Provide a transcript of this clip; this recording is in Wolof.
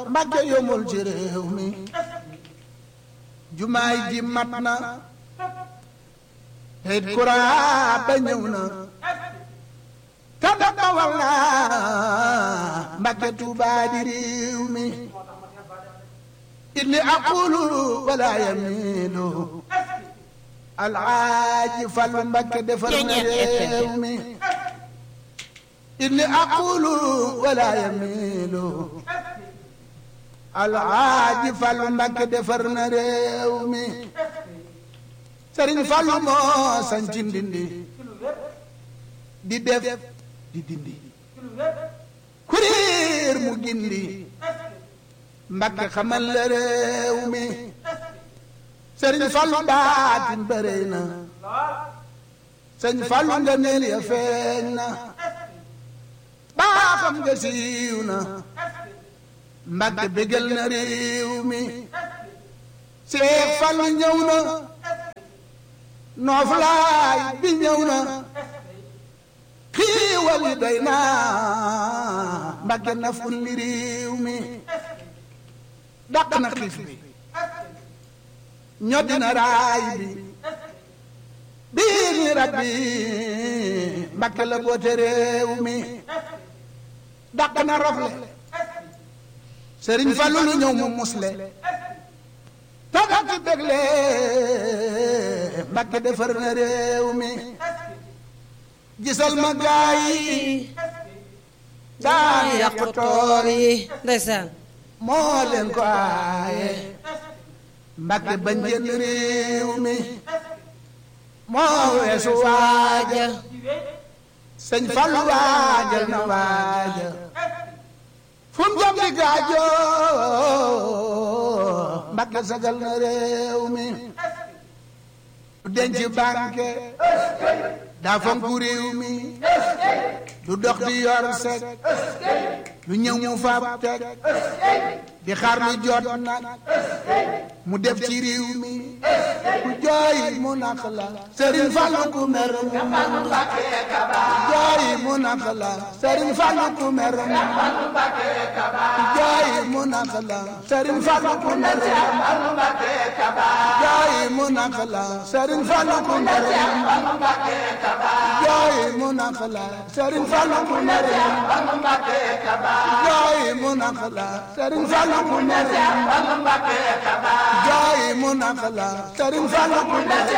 Mbàkke yomul ci réew mi jumaay ji mat na teyit courant ba ñëw na tanda bawal na Mbàkke Tuubaa di réew mi inni aqulu wala yamilu alaaji Fallu Mbàkke defar na réew mi inni aqulu wala yamilu alaaji Fallu Mbàkke defar na réew mi Sëriñ Fallu moo sanci ndindi di def di dindi kuriir mu gindi Mbàkke xamal la réew mi Sëriñ Fallu baatin bërëy na Sëriñ Fallu nga neel ya feeñ na baaxam nga siiw na Mbàkke bégal na réew mi Seex Fallu ñëw na nooflaay bi ñëw na xiiwal yi doy na Mbàkke na ful li réew mi dàq na xiif bi ñoddi na raay bi bii ni rabbi Mbàkke la boote réew mi dàq na rafle Sëriñ Fallu lu ñëw mu musle tagal ci bégle Mbàkke defar na réew mi gisal ma gaay yi daan yàqu tool yi ndeysaan moo leen ko aaye Mbàkke bañ jënd réew mi moo weesu waaja sëñ Fallu waajal na waaja fu mu jëm di gaajo Mbàkke sagal na réew mi du denc banque daa fonku réew mi du dox di yor sek lu ñëw mu fab teg di xaar lu jot nag mu def ci réew mi ku jooy mu naq la Sëriñ Fallu ku mer mu jooy mu naq la Sëriñ Fallu ku mer mu jooy mu naq la Sëriñ Fallu ku mer jooy mu naq la Sëriñ Fallu ku mer jooy mu naq la Sëriñ Fallu ku mer jooy mu naq la Sëriñ Fallu ku mer jooy mu naq la Sëriñ Fallu ku mer